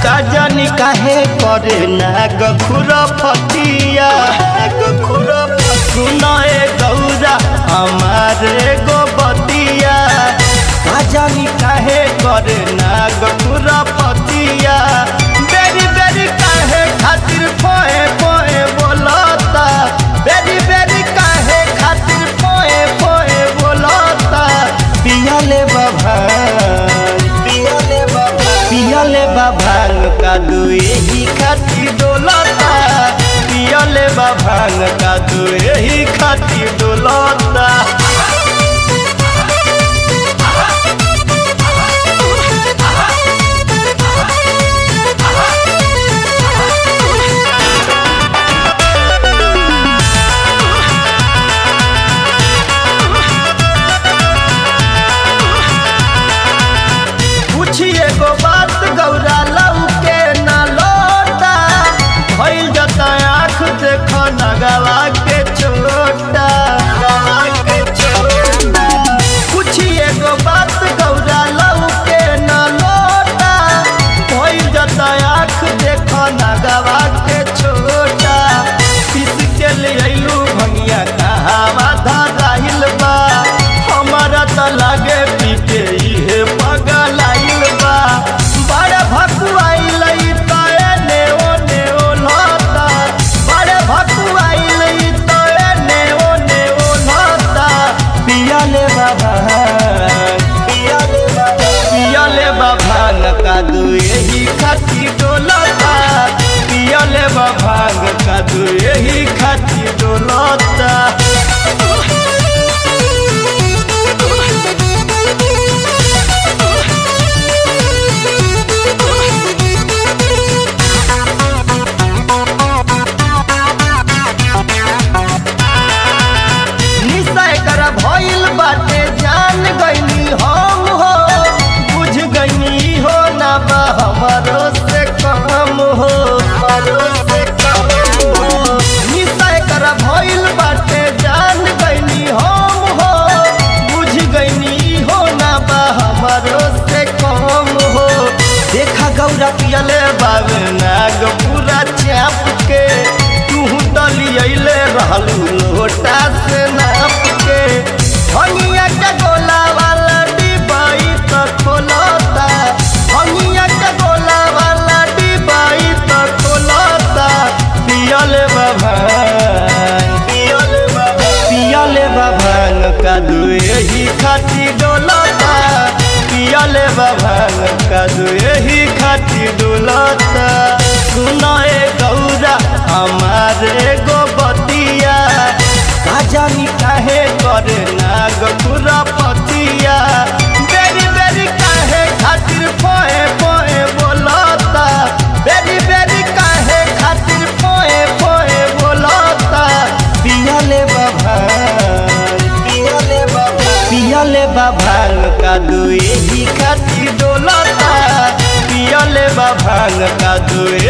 का जानी काहे करे नाग खुर फतिया सुनाए गौरा हमारे गो बतिया का जानी काहे करे नाग खुर फतिया बेरी बेरी काहे खातिर पोए पोए बोलता बेरी बेरी काहे खातिर पोए पोए बोलता पियाले बाबा पियाले बाबा पियाले बाभान का दुए ही खातिर डोलता पियाले बाभान का दुए ही खातिर डोलता पूछिए गो बात गौरा लऊ के न लोटा भइल जता आँख देख नगवा के छोटा पूछिए गो बात गौरा लऊ के न लोटा भइल जता आँख देख नगवा के छोटा पिस के ले अइलू भंगिया कहावा धराइल बा हमारा त लागे पीके इहे पगल आइल बा बड़े भकुआइल ई त एने ओने ओलता बड़े भकुआइल ई त एने ओने ओलता पियाले बाबा पियाले बाबा पियाले बाबा का दू यही खाती डोलता पियाले बाबा का दू यही खाती डोलता निश्चय कर भइल बाटे जान गईनी हम हो बुझ गईनी हो ना बा हमरो से कम हो हमरो से कम हो निश्चय कर भइल बाटे जान गईनी हम हो बुझ गईनी हो ना बा हमरो से कम हो देखा गौरा पियले बाबे नाग पूरा चाप के तू तली अइले रहलू लोटा से नाप के हनिया के गोला वाला डिबाई त खोलता हनिया के गोला वाला डिबाई त खोलता पियले बाबा पियले बाबा पियले बाबा का दुए ही खाती डोलता पियले बाबा का दुए ही खाती डोलता सुनाए गौरा हमारे गो बतिया का जानी काहे करे नाग पूरा पतिया बेरी बेरी काहे खातिर पोए पोए बोलता बेरी बेरी काहे खातिर पोए पोए बोलता पियाले बाबा पियाले बाबा पियाले बाबा का दुए ही खातिर डोलता पियाले बाबा का दुए